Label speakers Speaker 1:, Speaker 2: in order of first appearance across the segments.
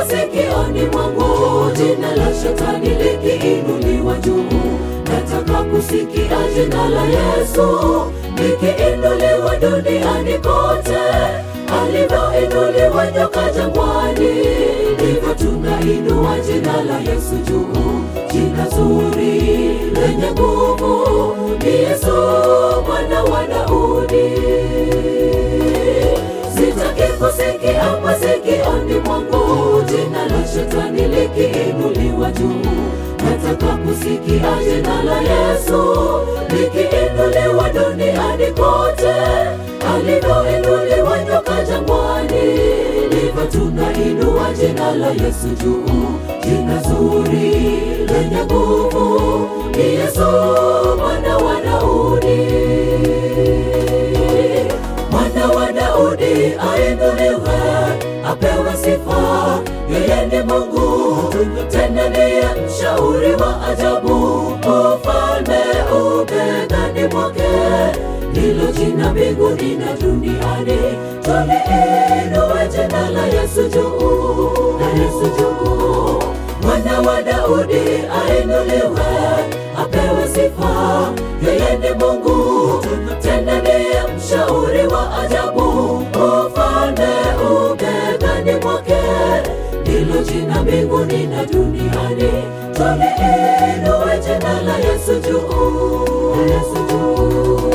Speaker 1: masikioni mwangu, jina la shetani likiinuliwa juu. Nataka kusikia jina la Yesu likiinuliwa duniani kote, alivyoinuliwa nyoka jangwani, ndivyo tunainua jina la Yesu juu. Jina zuri lenye nguvu ni Yesu mwana wa Daudi. Sitaki kusikia masikioni mwangu jina la shetani likiinuliwa juu. Nataka kusikia jina la Yesu likiinuliwa duniani kote, alivyoinuliwa nyoka jangwani, ndivyo tunainua jina la Yesu juu. Jina zuri lenye nguvu ni Yesu mwana wa Daudi mwana wa Daudi ainuliwe, apewe sifa. Yeye ni Mungu, tena ndiye mshauri wa ajabu. Ufalme ubegani mwake, ndilo jina mbinguni na duniani. Tuliinue jina la Yesu juu, la Yesu juu. Mwana wa Daudi ainuliwe, apewe sifa. Yeye ni Mungu, tena ndiye mshauri wa ajabu. Ufalme ubegani mwake, ndilo jina mbinguni na duniani. Tuliinue jina la Yesu juu, la Yesu juu.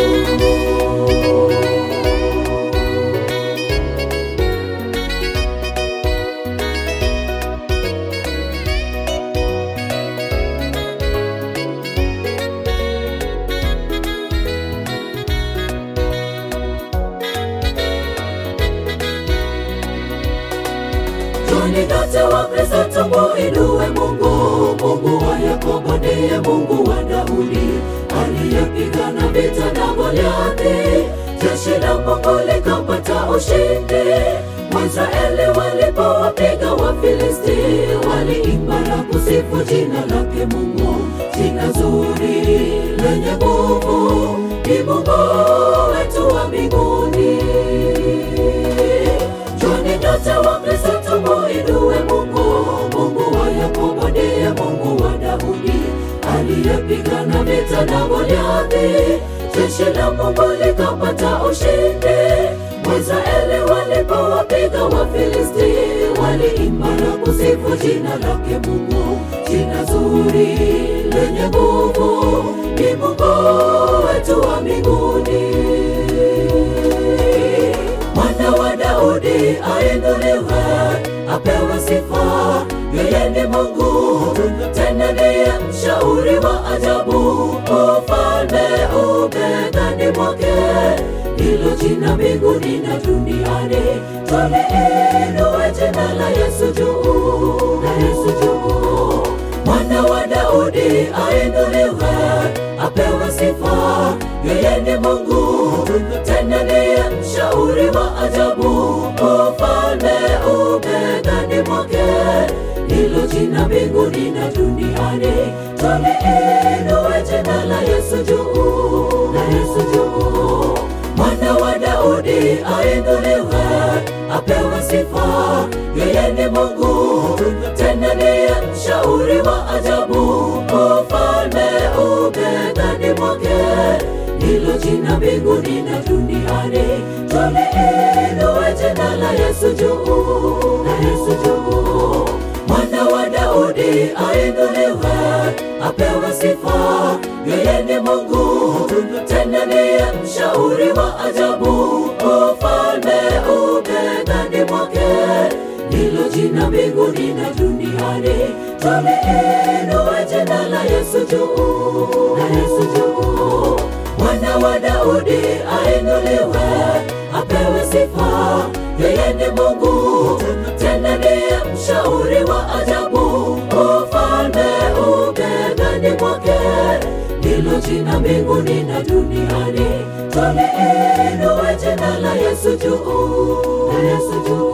Speaker 1: Tuni nyote wa Kristo tumuinue Mungu. Mungu wa Yakobo ndiye Mungu wa Daudi, aliyepigana vita na Goliathi. Jeshi la Mungu likapata ushindi. Waisraeli walipowapiga Wafilisti, waliimba na kusifu jina lake Mungu. Jina zuri lenye nguvu ni Mungu wetu wa mbinguni. Njoni nyote wa Kristo tumuinue Mungu. Mungu wa Yakobo ndiye Mungu wa Daudi, aliyepigana vita na Goliathi. Jeshi la Mungu likapata ushindi. Waisraeli walipowapiga Wafilisti, waliimba na kusifu jina lake Mungu. Jina zuri lenye nguvu ni Mungu wetu wa mbinguni mwana wa Daudi ainuliwe, apewe sifa. Yeye ni Mungu, tena ndiye mshauri wa ajabu. Ufalme ubegani mwake, ndilo jina mbinguni na duniani. Tuliinue jina la Yesu juu, la Yesu juu. Mwana wa Daudi ainuliwe, apewe sifa. Yeye ni Mungu, tena ndiye mshauri wa ajabu. Ufalme ubegani mwake, ndilo jina mbinguni na duniani. Tuliinue jina la Yesu juu, la Yesu juu. Mwana wa Daudi ainuliwe, apewe sifa. Yeye ni Mungu, tena ndiye mshauri wa ajabu. Ufalme ubegani mwake, ndilo jina mbinguni na duniani. Tuliinue jina la Yesu juu, la Yesu juu. Mwana wa Daudi ainuliwe, apewe sifa. Yeye ni Mungu, tena ndiye mshauri wa ajabu. Ufalme ubegani mwake, ndilo jina mbinguni na duniani. Tuliinue jina la Yesu juu, la Yesu juu. Mwana wa Daudi ainuliwe, apewe sifa. Yeye ni Mungu, tena ndiye mshauri wa ajabu. Ufalme ubegani mwake, ndilo jina mbinguni na duniani. Tuliinue jina la Yesu juu, la Yesu juu.